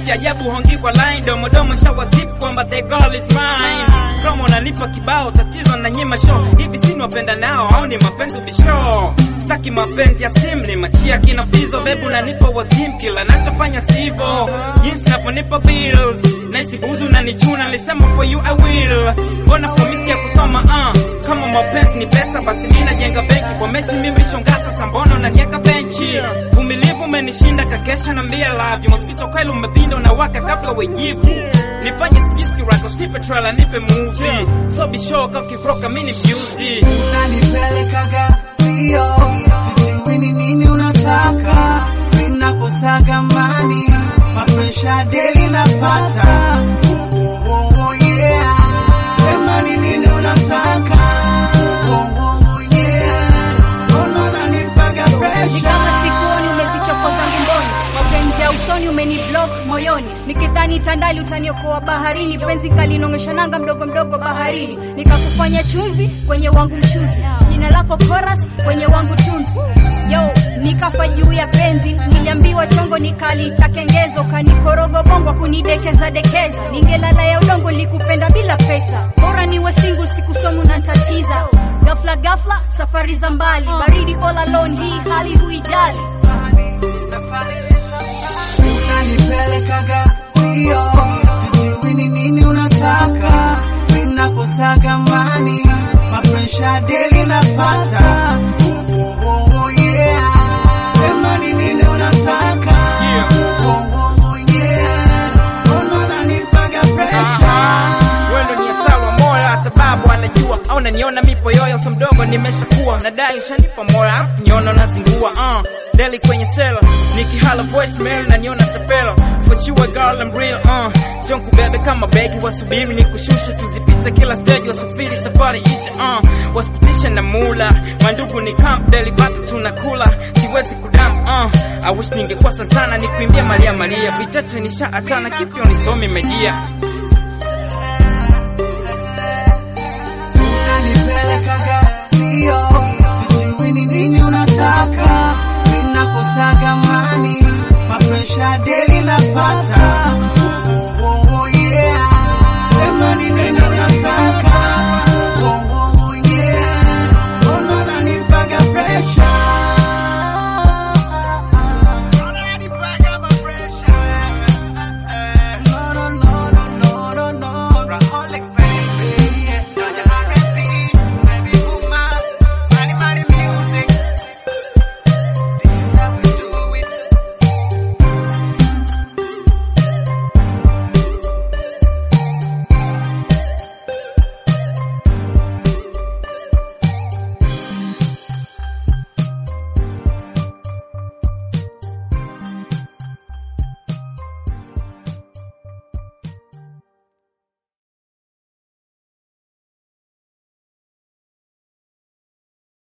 cha ajabu hongi kwa line domodomo shawazip kwamba the girl is mine promo unanipa kibao tatizo na nyima show hivi sini wapenda nao au ni mapenzi bisho staki mapenzi ya sim ni machia kina fizo bebu nanipa wazim kila nachofanya sivo jinsi naponipa bills naisi buzu na nichuna nilisema for you I will mbona promisi ya kusoma uh. kama mapenzi ni pesa basi mi najenga benki kwa mechi mimi shonga sasa mbona unanieka benchi vumilivu umenishinda kakesha na mbia love you mosquito kweli umepinda unawaka kabla wejivu nifanye sijiski rako snipe trailer nipe movie so be sure kama ukikroka mimi ni mjuzi unanipelekaga mbio, sijui ni nini unataka, ninakosaga mani, mapresha deli napata. Oh, oh, oh, yeah. Sema ni nini unataka. Oh, oh, oh, yeah. Mbona unanipaga ni presha? kama sikuoni umezichokoza ngumboni mapenzi ya usoni umeni block moyoni nikidhani tandali utaniokoa baharini penzi kalinongesha nanga mdogo mdogo baharini nikakufanya chumvi kwenye wangu mchuzi jina lako koras kwenye wangu tunzi yo nikafa juu ya penzi niliambiwa chongo nikalita kengezo kanikorogo bongo kunidekeza dekeza ningelala ya udongo likupenda bila pesa bora niwe single sikusomu na ntatiza gafla gafla safari za mbali baridi all alone hii hali huijali unanipelekaga mbio, sijui ni nini unataka, ninakosaga mani, mapresha deli napata. Oh, oh, oh, yeah. Sema ni nini unataka. Yeah. Oh, oh, oh, yeah. Mbona unanipaga presha? wendo ni asawa moyo hata babu anajua au naniona mipo yoyo so mdogo nimeshakuwa nadai ushanipa moyo afu niona unazingua uh. deli kwenye sela nikihala voicemail naniona tapelo for sure girl I'm real uh. John kubebe kama begi wasubiri nikushushe tuzipite kila stage wasafiri safari ishe uh. wasipitishe na mula mandugu ni camp deli bata tunakula siwezi kudam uh. I wish ningekuwa Santana nikuimbia Maria Maria vichache nishaachana kipyo nisomi media